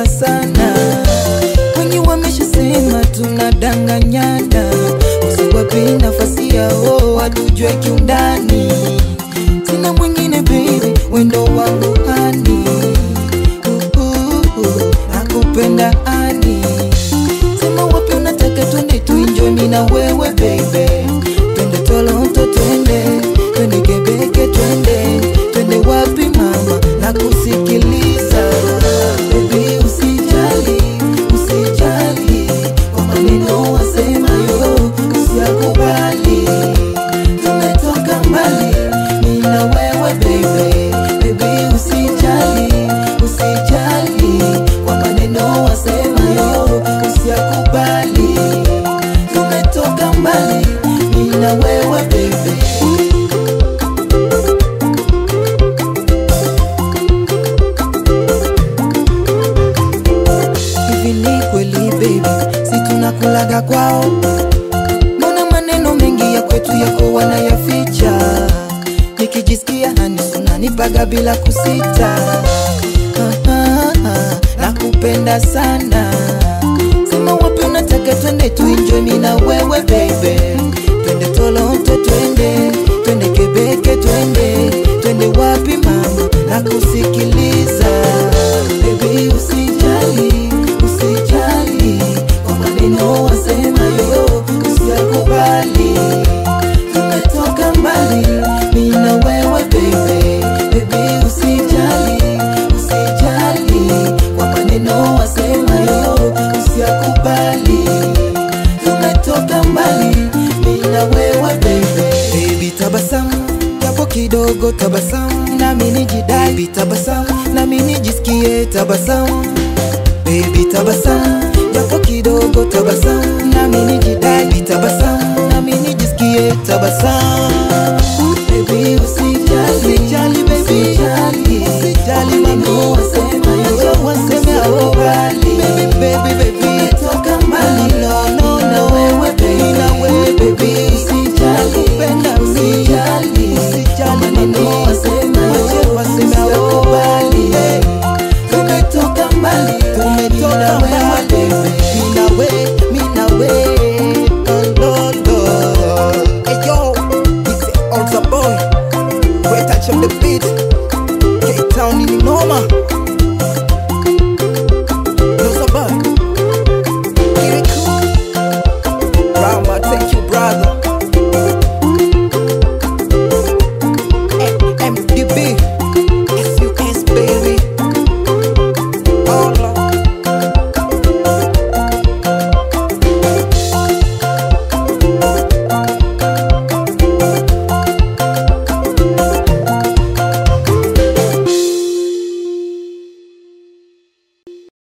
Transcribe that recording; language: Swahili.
sana, wengi wameshasema tunadanganyana, usiwape nafasi yao watujue kiundani. Sina mwingine baby, wendo wangu hani, uh, uh, uh, nakupenda ani Sema wapi unataka twende tuenjoy mimi na wewe baby Twende Toronto twende Twende Kebeke twende Twende wapi mama na kusikiliza Baby usijali usijali Kwa maneno wasemayo usiyakubali Tumetoka mbali mimi na wewe baby Baby usijali usijali Kwa maneno wasemayo usiyakubali Tumetoka mbali mimi na wewe baby Hivi ni kweli baby, si tunakulaga kwao? Mbona maneno mengi ya kwetu yako wanayaficha? Nikijisikia hani unanipaga bila kusita. Ah, ah, ah, nakupenda sana. Sema wapi unataka twende tuenjoy mimi na wewe baby. Twende Toronto twende, twende Kebeke twende, twende wapi mama nakusikiliza. Baby usijali, usijali kwa maneno wasemayo usiyakubali. Tumetoka mbali mimi na wewe baby, baby usijali, usijali kwa maneno wasemayo usiyakubali. Tumetoka mbali mimi na wewe baby, baby tabasamu japo kidogo tabasamu, nami nijidai baby tabasamu, nami nijisikie tabasamu Baby tabasamu japo kidogo tabasamu, nami nijidai baby tabasamu, nami nijisikie tabasamu. Baby usijali, usijali baby, usijali, usijali maneno wasema yo, wasema yo bali. Baby baby baby, toka mbali no no na wewe baby, na wewe baby, usijali, penda usijali, usijali maneno wasema yo, wasema yo bali tumetoka mbali, tumetoka mbali